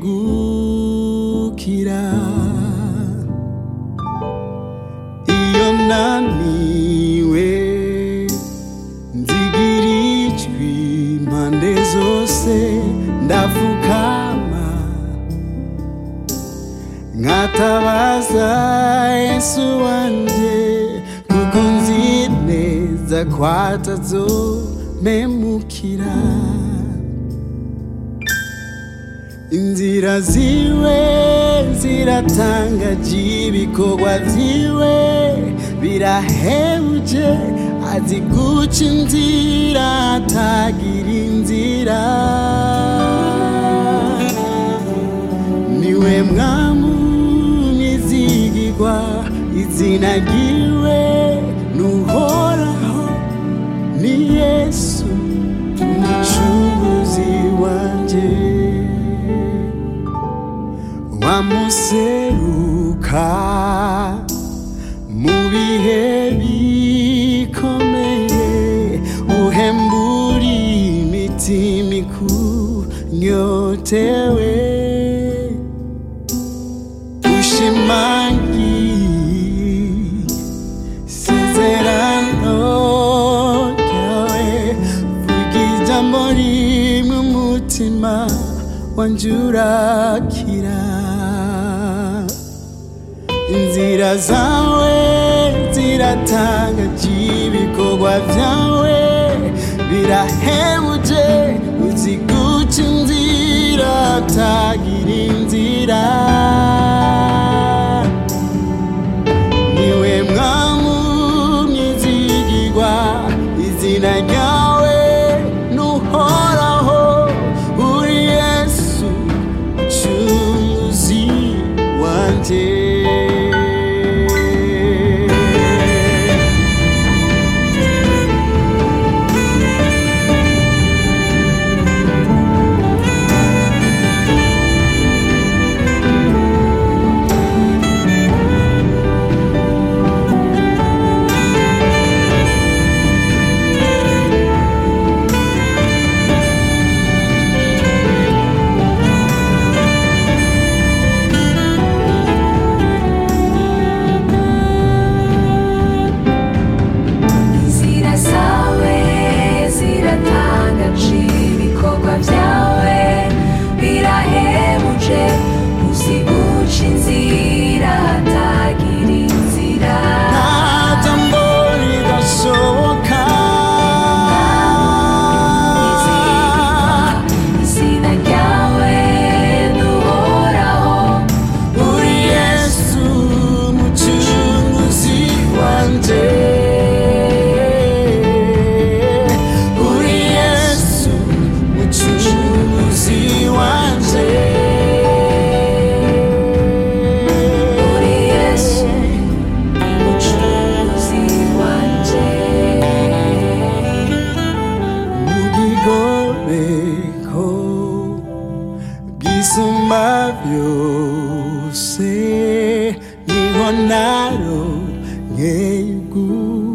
nkegukira iyo naniwe nzigira ijwi impande zose ndapfukama nkatabaza yesu wanje kuko nzi neza ko atazomemukira inzira ziwe ziratangaje ibikorwa vyiwe birahebuje azi guca inzira atagira inzira niwe mwamu nizigirwa izina ryiwe nuhoraho ni yesu umucunguzi wanje wamuseruka mu bihe bikomeye uhembura imitima ikunyotewe ushimangi isezerano ryawe vuga ijambo rimwe umutima wanje urakira inzira zawe ziratangaje ibikorwa vyawe birahebuje uzi guca inzira atagira inzira niwe mwamu mwizigirwa izina ryawe nuhoraho uri yesu mucunguzi wanje inzira zawe ziratangaje ibikorwa byawe birahebuje uzi guca inzira hatagira inzira nta jambo ridashoboka izina ryawe nuhoraho uri yesu mucunguzi wanje uri yesu mucunguzi wanje uri yesu umucunguzi wanje mugigobeko bwisumba byose niho naro nkeyugu